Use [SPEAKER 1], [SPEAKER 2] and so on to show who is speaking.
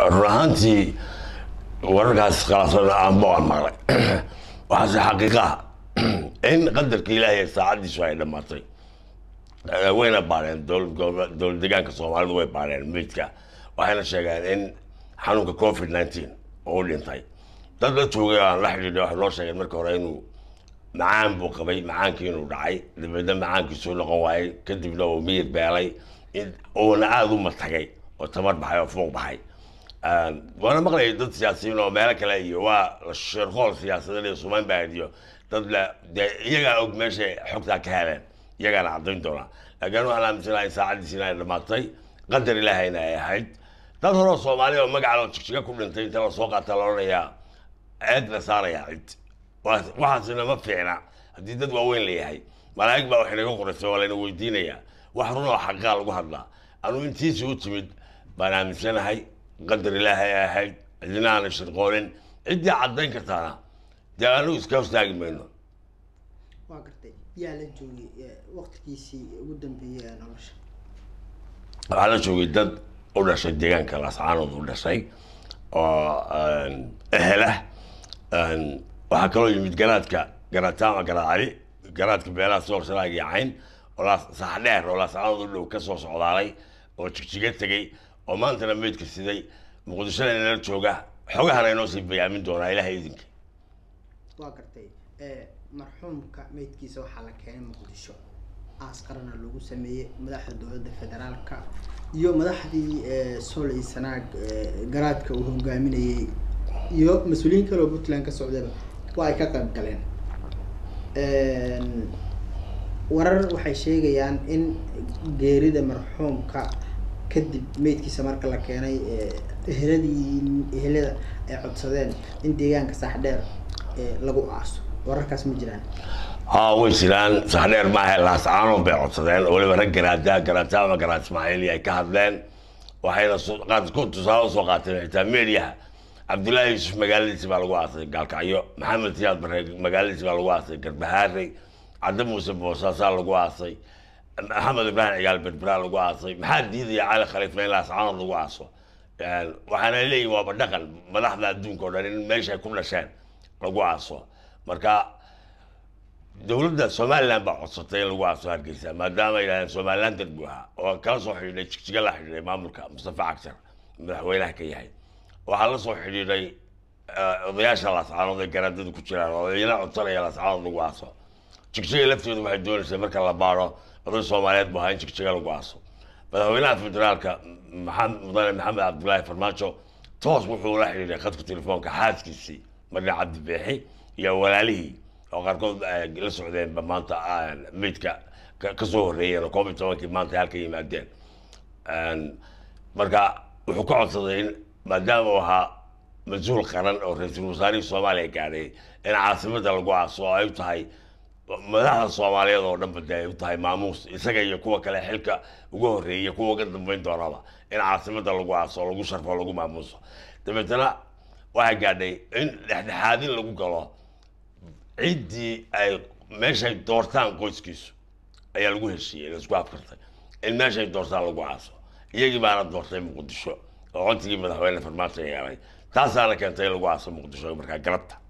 [SPEAKER 1] run ahaantii wararkaas khilaafsan aanba waan maqlay waxaase xaqiiqa ah in qadarka ilaahay saacaddiisu ay dhammaatay Eh, wayna baareen dowlad gobo- dowlad deegaanka soomaalidu way baareen meydka waxayna sheegeen in xanuunka covid 19 oo u dhintay dad la joogay oo aan la xidhiidhay waxay noo sheegeen marka hore inuu macaan buu qabay macaankii inuu dhacay dabeedna macaankiisuu noqon waayey kadibna uu miyir beelay in- uuna aada u matagay oo tamar baxay oo fuuq baxay Een, waana maqlayay dad siyaasiyiin oo meelo kale iyo waa shirqool siyaasadeed iyo sumaan baad iyo dad le dee iyagaa og meeshay xogtaa ka heleen iyagaana caddayn doonaa laakiin waxaan aaminsanahay in saacaddiisina ay dhammaatay qadar ilaahayna ay ahayd dad horeo soomaali oo magaca jigjiga ku dhintay inta la soo qaata la odhanayaa ceed la saarayaa cid Waa- waxaasina ma fiicna haddii dad waaweyn la yahay malaa'ig baa wax inaga qoraysay waa layna weydiinayaa wax run oo xaqaa lagu hadlaa anuu intiisii u timid baan aaminsanahay qadar ilaahay ay ahayd cidina aanay shirqoonin ciddii caddayn kartaana dee anigu iska hostaagi mayno
[SPEAKER 2] waa gartay yaa la joogay eh, waqtigiisii ugu dambeeyey ee nolosha
[SPEAKER 1] waxaa la joogay dad u dhashay deegaanka lascaanood u dhashay oo ehela waxaa kaloo yimid garaadka garaataama garaacali garaadka beelaha soorsalaaga iyo cayn oo laas sax dheer oo lascaanood u dhow ka soo socdaalay oo jigjiga tegey oo maantana meydka siday muqdishona inala jooga xogahana inoo sii bayaamin doonaa ilaahay idinka
[SPEAKER 2] waa gartay eh, marxuumka meydkiisa waxaa la keenay muqdisho aas qarana lagu sameeyey madaxda dowladda federaalka iyo madaxdii eh, soley sanaag eh, garaadka uu hogaaminayey iyo mas-uuliyiin kale oo puntland ka socdaba waa ay ka qayb galeen warar waxay sheegayaan in geerida marxuumka kadib meydkiisa marka la keenay eh, eheladii ehelada ay codsadeen in deegaanka saaxdheer eh, lagu aaso wararkaas ma jiraan
[SPEAKER 1] haa way jiraan saxdheer maaha laascaanood bay codsadeen oo weliba rag garaada garaata ama garaad ismaaciili ay ka hadleen waxayna soo- qaarkood tusaale usoo qaateen xitaa meediyaha cabdullaahi yuusuf magaaladiisi baa lagu aasay gaalkacyo maxamed siyaad bare magaaladiisi baa lagu aasay garbahaarey cadde muuse boosaasaa lagu aasay maxamed ibraahim cigaal berberaa lagu aasay maxaa diidaya cali khaliifna in laascaanood lagu aaso Een, waxaana leeyihin waaba dhaqan madaxda adduunka oo dhan in meeshay ku dhasheen lagu aaso marka dowladda somaliland baa codsatay in lagu aaso hargeysa maadaama ay yidhahdeen somaliland darbu ahaa oo kala soo xidhiidhay jigjiga la xidhiidhay maamulka mustafa cagshar madaxweynaha ka yahay waxaa la soo xidhiidhay eh, odayaasha laascaanood ee garaadadu ku jiraan oo iyana codsanaya laascaanood lagu aaso jigjiga lafteedu waxay doonaysay marka la baaro oday soomaaliyeed bu ahaa in jigjiga lagu aaso madaxweynaha federaalka maxamed mudane maxamed cabdulaahi farmaajo toos wuxuu la xidhiidhay khadka telefoonka xaaskiisii marna cabdi beexi iyo walaalihii oo qaarkood ay la socdeenba maanta ah, meydka ka- ka soo horreeyeen oo koob iyo tobankii maanta ay halka yimaadeen Een, marka wuxuu ka codsaday in maadaama uu ahaa mas-uul qaran oo ra-iisul wasaarihii soomaaliya gaadhay in caasimada lagu aaso oo ay u tahay madaxda soomaaliyeed oo dhan bade ay u tahay maamuus isaga iyo kuwa kale xilka uga horreeyay iyo kuwa uga dambeyn doonaba in caasimada lagu aaso lagu sharfo lagu maamuuso dabeetana waxaa gaadhay in dhexdhexaadin lagu galo ciddii ay meeshay doortaan qoyskiisu ayaa lagu heshiiyey laisku afkartay in meeshay doortaan lagu aaso iyagii baana doortay muqdisho oo codsigii madaxweyne farmaajo yeelay taasaana keentay in lagu aaso muqdisho markaa galabta